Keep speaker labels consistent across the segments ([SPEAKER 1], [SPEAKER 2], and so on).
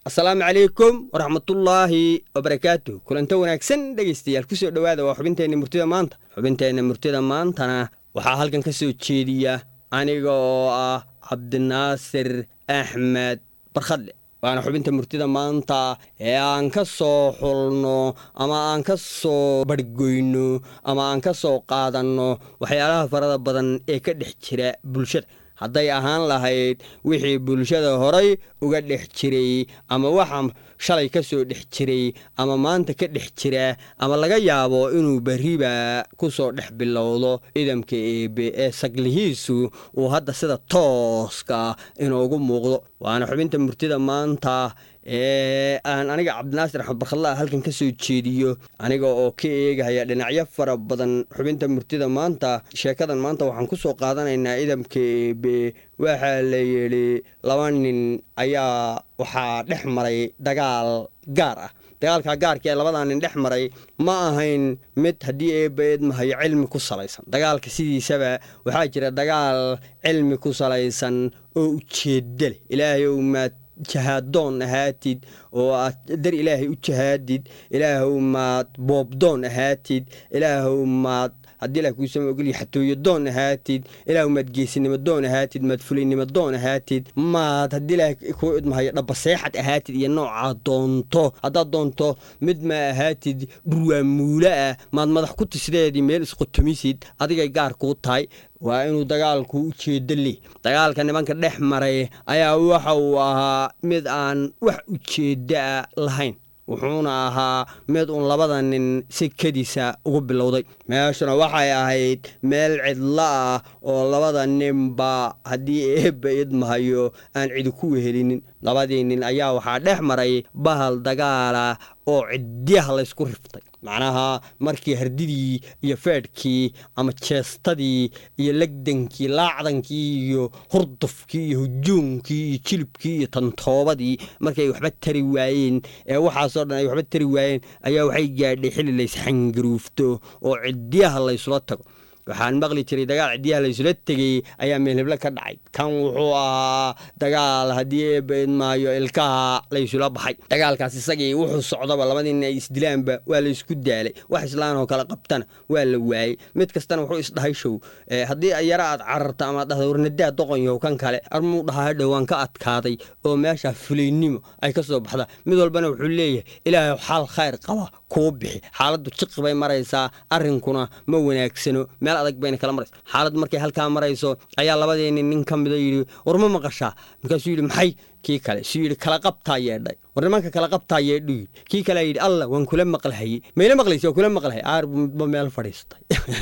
[SPEAKER 1] asalaamu calaykum waraxmatullaahi wabarakaatu kulanto wanaagsan dhegaystayaal kusoo dhowaada waa xubinteenna murtida maanta xubinteenna murtida maantana waxaa halkan ka soo jeediya aniga oo ah cabdinaasir axmed barkhadle waana xubinta murtida maanta ee aan ka soo xulno ama aan ka soo barhgoyno ama aan ka soo qaadanno waxyaalaha farada badan ee ka dhex jira bulshada hadday ahaan lahayd wixii bulshada horay uga dhex jiray ama waxa shalay ka soo dhex jiray ama maanta ka dhex jira ama laga yaabo inuu berriba ku soo dhex bilowdo idamka eebe ee saglihiisu uu hadda sida tooska inoogu muuqdo waana xubinta murtida maanta ee aan aniga cabdinaasir axmed barkhadlaa halkan ka soo jeediyo aniga oo ka eegaya dhinacyo fara badan xubinta murtida maanta sheekadan maanta waxaan ku soo qaadanaynaa idamka eebe waxaa la yidhi laba nin ayaa waxaa dhex maray dagaal gaar ah dagaalka gaarka ee labadaa nin dhex maray ma ahayn mid haddii eebba eedmahayo cilmi ku salaysan dagaalka sidiisaba waxaa jira dagaal cilmi ku salaysan oo ujeedda leh ilaahay ou maad jahaadoon ahaatid oo aad dar ilaahay u jahaadid ilaahow maad boobdoon ahaatid ilaahow maad haddii ilah kuusama ogolya xatooyo doon ahaatid ilaahu maad geesinimo doon ahaatid maad fulinimo doon ahaatid maad haddii ilaah kuu idmahayo dhabaseexad ahaatid iyo noocaa doonto haddaad doonto mid ma ahaatid dhurwaamuula ah maad madax ku tisdeedii meel isqotomisid adigay gaar kuu tahay waa inuu dagaalku ujeeddo leh dagaalka nimanka dhex maray ayaa waxa uu ahaa mid aan wax ujeedda lahayn wuxuuna ahaa mid uun labada nin si kediisa ugu bilowday meeshuna waxay ahayd meel cidlo ah oo labada ninba haddii eebba idmahayo aan cidi ku wehelinin labadii nin ayaa waxaa dhex maray bahal dagaala oo cidyaha laysku riftay macnaha markii hardidii iyo feedhkii ama jeestadii iyo legdankii laacdankii iyo hurdufkii iyo hujuumkii iyo jilibkii iyo tantoobadii markay waxba tari waayeen ee waxaasoo dhan ay waxba tari waayeen ayaa waxay gaadhay xilli laysxangaruufto oo cidyaha laysula tago waxaan maqli jiray dagaal cidyaha laysula tegey ayaa meelheblo ka dhacay kan wuxuu ahaa dagaal haddii eebba idmaayo ilkaha laysula baxay dagaalkaas isagii wuxuu socdaba labadiina ay isdilaanba waa laysku daalay wax islaan oo kale qabtana waa la waayey mid kastana wuxuu isdhahay show haddii yara aad cararto ama ad dhahda warnadaa doqonyow kan kale armuu dhahaa hadhow waan ka adkaaday oo meesha fulaynimo ay ka soo baxda mid walbana wuxuu leeyahay ilaahay xaal khayr qaba kuu bixi xaaladdu jiqi bay maraysaa arrinkuna ma wanaagsano meel adag bayna kala maraysa xaalad markay halkaa marayso ayaa labadeeni nin ka mida yidhi war ma maqashaa markaasuu yidhi maxay kii kale suu yidhi kala qabtaa yeedhay war nimanka kala qabtaa yeedhu yidhi kii kale yidhi allah waan kula maqlahayey mayla maqlaysa waa kula maqlahay aar buu midba meel fadhiistay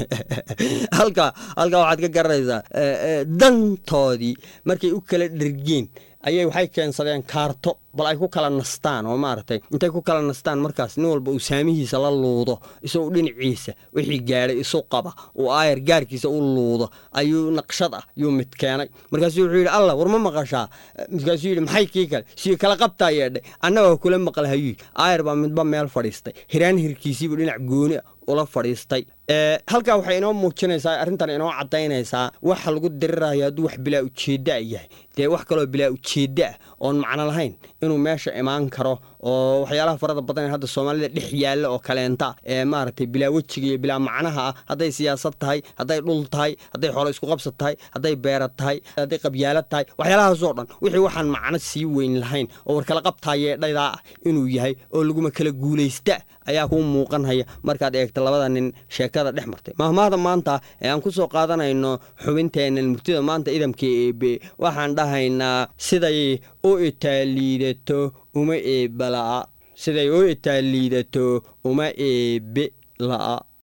[SPEAKER 1] halka halkaa waxaad ka garanaysaa dantoodii markay u kala dhergeen ayay waxay keensadeen kaarto bal ay ku kala nastaan oo maaragtay intay ku kala nastaan markaas nin walba uu saamihiisa la luudo isagoo dhinaciisa wixii gaadhay isu qaba uu aayar gaarkiisa u luudo ayuu naqshad ah yuu mid keenay markaasuu wuxuu yidhi allah war ma maqashaa markaasuu yidhi maxay kii kale sii kala qabtaa yeedhay annagoo kula maqlahayuy aayar baa midba meel fadhiistay hiraan hirkiisiibuu dhinac gooni ah ula fadhiistay halkaa waxay inoo muujinaysaa arrintan inoo caddaynaysaa waxa lagu dirirayo hadduu wax bilaa ujeedda yahay dee wax kaloo bilaa ujeedda ah oon macno lahayn inuu meesha imaan karo oo waxyaalaha farada badan ee hadda soomaalida dhex yaalla oo kaleenta ee maaragtay bilaa wejiga iyo bilaa macnaha ah hadday siyaasad tahay hadday dhul tahay hadday xoolo isku qabsad tahay hadday beerad tahay hadday qabyaalad tahay waxyaalahaasoo dhan wixii waxaan macno sii weyn lahayn oo war kala qabtaayeedhaydaa ah inuu yahay oo laguma kala guulaysta ayaa kuu muuqanhaya markaad eegta labada nin sheekada dhex martay mahmaahda maanta ee aan ku soo qaadanayno xubinteennan murtida maanta idamka eebe waxaan dhahaynaa siday u itaaliidato uma eebbe la'a siday u itaaliidato uma eebe la'a